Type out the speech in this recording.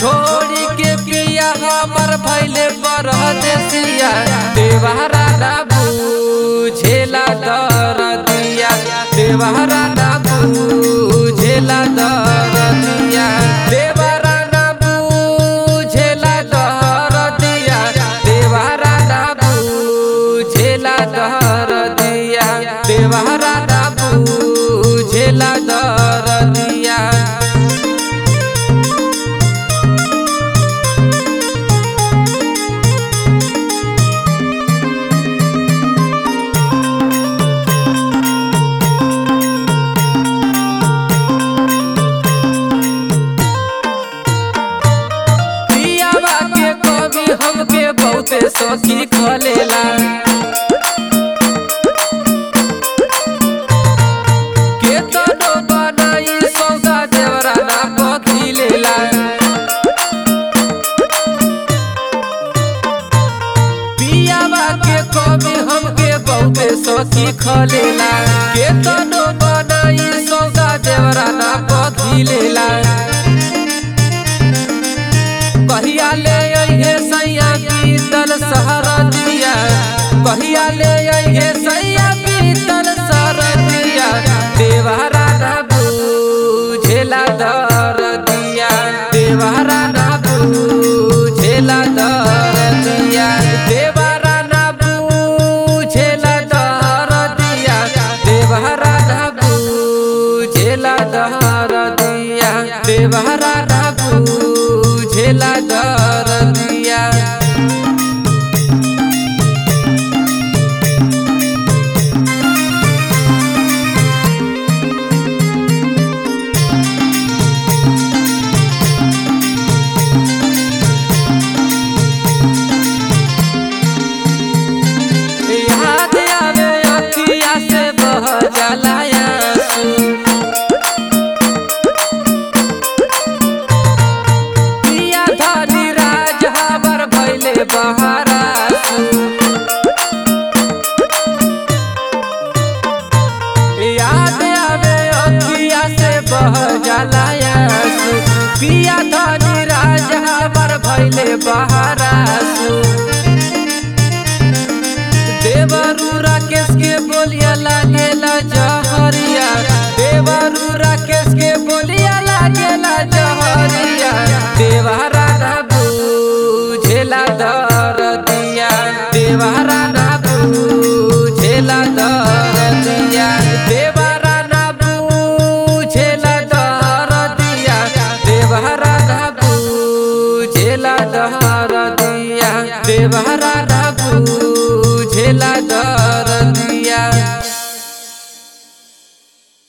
छोड़ी के पिया हमर भैले परदेसिया देवहरा ना बुझेला दरदिया देवहरा ना बुझेला दरदिया देवहरा ना बुझेला दरदिया देवहरा ना बुझेला दरदिया देवहरा ना बुझेला दरदिया पियावा के कमी हमके बहुते सखी खलेला के तनो बनाई सौदा देवरा ना पथिलेला पियावा के कमी हमके बहुते सखी खलेला के तनो बनाई सौदा देवरा ना पथिलेला कहिया ले अइहे सैया पीतल सहरा दिया कहिया ले अइहे सैया पीतल सहरा दिया देवहरा ना बुझेला दर दिया देवहरा ना बुझेला दर दिया देवहरा ना बुझेला दर दिया देवहरा ना बुझेला दर दिया देवहरा ना बुझेला दर दिया याद आवे अखिया से बह जाला आंसू पिया धनी राज हबर भैले बहरासू याद आवे अखिया से बह जाला आंसू पिया धनी राज हबर भैले बहरासू देवरू राकेश के बोलिया लागेला जहरिया देवरू राकेश के बोलिया लागेला जहरिया देवहरा ना बुझेला दर दिया देवहरा ना बुझेला दर दिया देवहरा ना बुझेला दर दिया देवहरा ना बुझेला दर दिया देवहरा